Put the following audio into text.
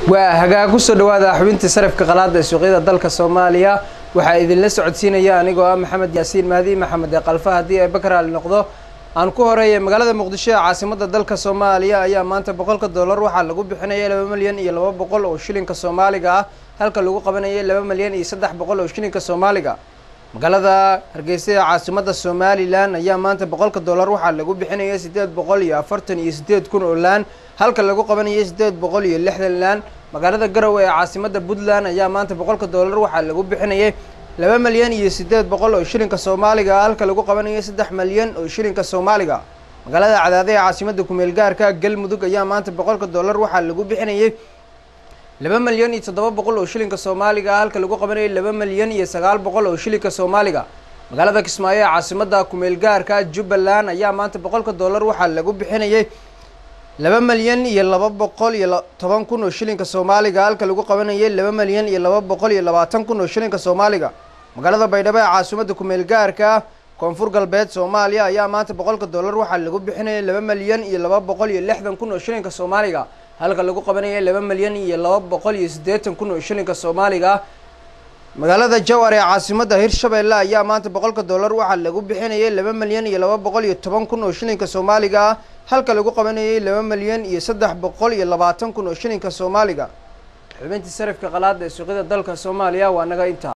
waa hagaag kusoo dhawaada xubintii sarifka qalaada ee suuqyada dalka soomaaliya waxaa idinla socodsiinaya anigoo ah maxamed yaasiin mahdi maxamed ee kalfa haddii ay bakaraali noqdo aan ku horeeyay magaalada muqdisho ee caasimada dalka soomaaliya ayaa maanta boqolka dollar waxaa lagu bixinayay laba milyan iyo laba boqol oo shilinka soomaaliga ah halka lagu qabanayay laba milyan iyo saddex boqol oo shilinka soomaaliga magaalada hargeysa ee caasimada somalilan ayaa maanta boqolka dollar waxaa lagu bixinayay siddeed boqol iyo afartan iyo siddeed kun oo laan halka lagu qabanayay siddeed boqol iyo lixdan laan magaalada garowe ee caasimada puntland ayaa maanta boqolka dollar waxaa lagu bixinayay laba milyan iyo siddeed boqol oo shilinka soomaaliga halka lagu qabanayay saddex milyan oo shilinka soomaaliga magaalada cadaade ee caasimada kumeel gaarka galmudug ayaa maanta boqolka dollar waxaa lagu bixinayay laba milyan iyo toddoba boqol oo shilinka soomaaliga halka lagu qabanayay laba milyan iyo sagaal boqol oo shilinka soomaaliga magaalada kismaayo ee caasimada kumeel gaarka jubbaland ayaa maanta boqolka dollar waxaa lagu bixinayay laba milyan iyo laba boqol iyo toban kun oo shilinka soomaaliga halka lagu qabanayay laba milyan iyo laba boqol iyo labaatan kun oo shilinka soomaaliga magaalada baydhabo ee caasimada kumeel gaarka koonfur galbeed soomaaliya ayaa maanta boqolka dollar waxaa lagu bixinayay laba milyan iyo laba boqol iyo lixdan kun oo shilinka soomaaliga halka lagu qabanayay laba milyan iyo laba boqol iyo siddeetan kun oo shilinka soomaaliga magaalada jawar ee caasimada hirshabeelle ayaa maanta boqolka dollar waxaa lagu bixinayay laba milyan iyo laba boqol iyo toban kun oo shilinka soomaaliga ah halka lagu qabanayay laba milyan iyo saddex boqol iyo labaatan kun oo shilinka soomaaliga xubintii sarifka qalaada ee suuqyada dalka soomaaliya waa naga intaa